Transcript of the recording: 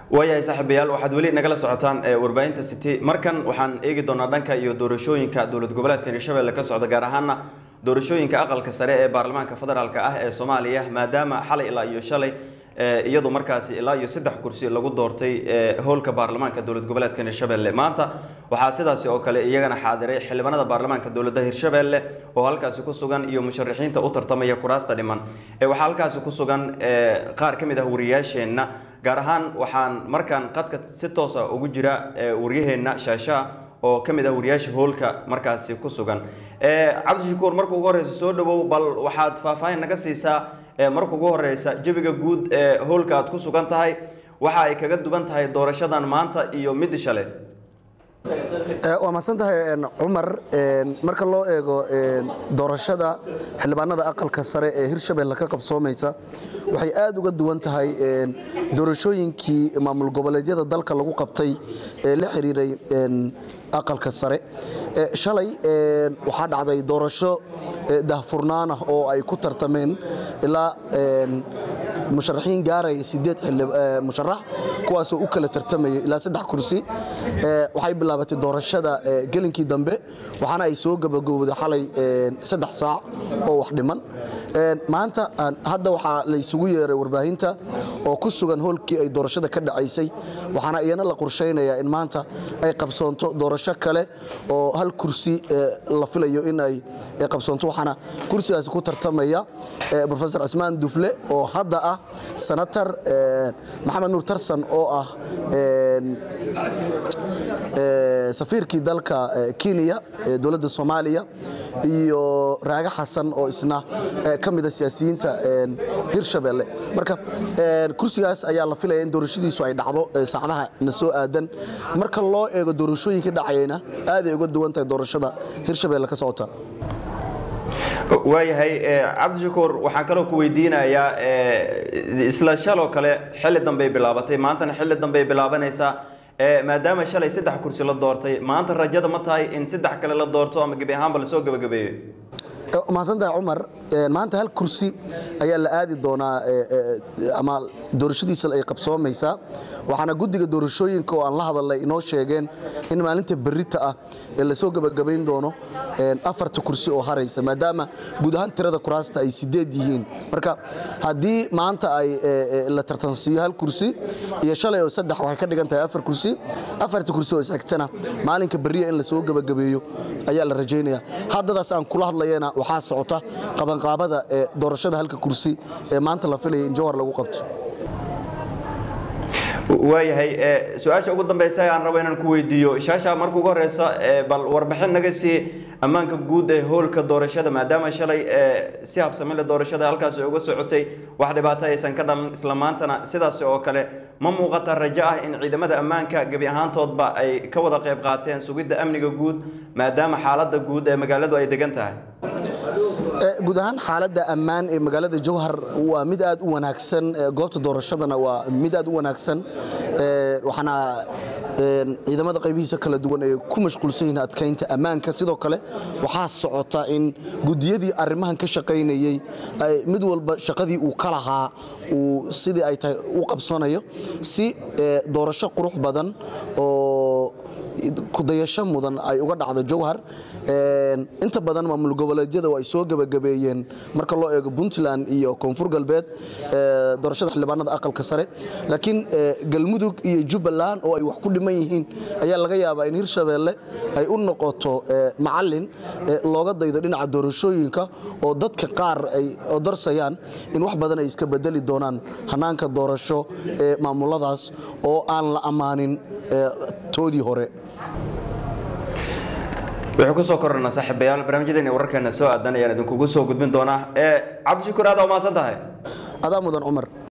waayahay saaxiibayaal waxaad weli nagala socotaan ee warbaahinta city markan waxaan eegi doonaa dhanka iyo doorashooyinka dowlad goboleedka hirshabelle ka socda gaar ahaana doorashooyinka aqalka sare ee baarlamaanka federaalk ah ee soomaaliya maadaama xalay ilaa iyo shalay iyadu markaasi ilaa iyo saddex kursi lagu doortay howlka baarlamaanka dowlad goboleedka hirshabelle maanta waxaa sidaasi oo kale iyagana xaadiray xildhibaanada baarlamaanka dowladda hirshabelle oo halkaasi ku sugan iyo musharaxiinta u tartamaya kuraasta dhiman waxaa halkaasi ku sugan qaar ka mid ah wariyaasheenna gaar ahaan waxaan markaan qadka si toosa ugu jira waryaheenna shaashaa oo ka mid ah wariyaasha hoolka markaasi ku sugan cabdishakuur marka ugu horeysa soo dhawow bal waxaad faahfaahin naga siisaa marka ugu horeysa jawiga guud ee hoolka aad ku sugan tahay waxa ay kaga duwan tahay doorashadan maanta iyo midi shale waa mahadsan tahay cumar marka loo eego doorashada xildhibaanada aqalka sare ee hirshabelle ka qabsoomaysa waxay aad uga duwan tahay doorashooyinkii maamul goboleedyada dalka lagu qabtay ee la xiriiray aqalka sare shalay waxaa dhacday doorasho dahfurnaan ah oo ay ku tartameen ilaa musharaxiin gaaraya sideed musharax kuwaasoo u kala tartamayay ilaa saddex kursi waxay bilaabatay doorashada gelinkii dambe waxaana ay soo gabagowday xalay saddex saac oo wax dhiman maanta hadda waxaa la isugu yeeray warbaahinta oo ku sugan hoolkii ay doorashada ka dhacaysay waxaana iyana la qorshaynayaa in maanta ay qabsoonto doorasho kale oo hal kursi la filayo in ay qabsoonto waxaana kursigaasi ku tartamaya rofesor cismaan dufle oo hadda ah senatar maxamed nuur tarsan oo ah safiirkii dalka kenya ee dowladda soomaaliya iyo raage xasan oo isna ka mida siyaasiyiinta hirshabelle marka kursigaas ayaa la filaya in doorashadiisu ay dhacdo saacadaha na soo aadan marka loo eego doorashooyinka dhacayana aaday uga duwan tahay doorashada hirshabelle ka socota waayahay cabdishakuur waxaan kaloo ku weydiinayaa isla shaloo kale xilli dambey bilaabatay maantana xilli dambey bilaabanaysaa maadaama shalay saddex kursi la doortay maanta rajada ma tahay in saddex kale la doorto ama gebi ahaanba lasoo gebagabeeyo mahadsantahay cumar maanta hal kursi ayaa la aadi doonaa ama doorashadiisa ay qabsoomaysaa waxaana guddiga doorashooyinka oo aan la hadalnay inoo sheegeen in maalinta berrita ah ee lasoo gebagabayn doono afarta kursi oo haraysa maadaama guud ahaan tirada kuraasta ay sideed yihiin marka haddii maanta ay la tartansiiyo hal kursi iyo shalay oo saddex waxay ka dhigan tahay afar kursi afarta kursi oo isxigtana maalinka berriya in lasoo gebagabeeyo ayaa la rajaynaya haddadaas aan kula hadlayana waxaa socota qabanqaabada ee doorashada halka kursi ee maanta la filaya in jowhar lagu qabto waayahay su-aasha ugu dambeysa aan rabo inaan ku weydiiyo shaasha marka ugu horeysa bal warbixin naga sii ammaanka guud ee hoolka doorashada maadaama shalay si habsamile doorashada halkaasi uga socotay wax dhibaato aysan ka dhalan isla maantana sidaas oo kale ma muuqata rajo ah in ciidamada ammaanka gebi ahaantoodba ay ka wada qayb qaateen sugidda amniga guud maadaama xaaladda guud ee magaaladu ay degan tahay guud ahaan xaaladda ammaan ee magaalada jowhar waa mid aad u wanaagsan goobta doorashadana waa mid aad u wanaagsan waxaana ciidamada qaybihiisa kala duwan ay ku mashquulsan yihiin adkaynta ammaanka sidoo kale waxaa socota in gudiyadii arrimahan ka shaqaynayey mid walba shaqadii uu ka lahaa uu sidii ay tahay u qabsanayo si doorasho qurux badan oo kudayasho mudan ay uga dhacdo jowhar inta badan maamul goboleedyada ay soo gebagabeeyeen marka loo eego puntland iyo koonfur galbeed doorashada xildhibaanada aqalka sare laakiin galmudug iyo jubbaland oo ay wax ku dhiman yihiin ayaa laga yaabaa in hirshabeelle ay u noqoto macalin looga daydo dhinaca doorashooyinka oo dadka qaar ay odorsayaan in wax badan ay iska bedeli doonaan hanaanka doorasho ee maamuladaas oo aan la ammaanin toodii hore wuxuu kusoo korana saaxiibayaal barnaamijyadeena wararkeena soo aadan ayaan idinkugu soo gudbin doonaa cabdishakuur aad waa mahadsan tahay adaa mudan cumar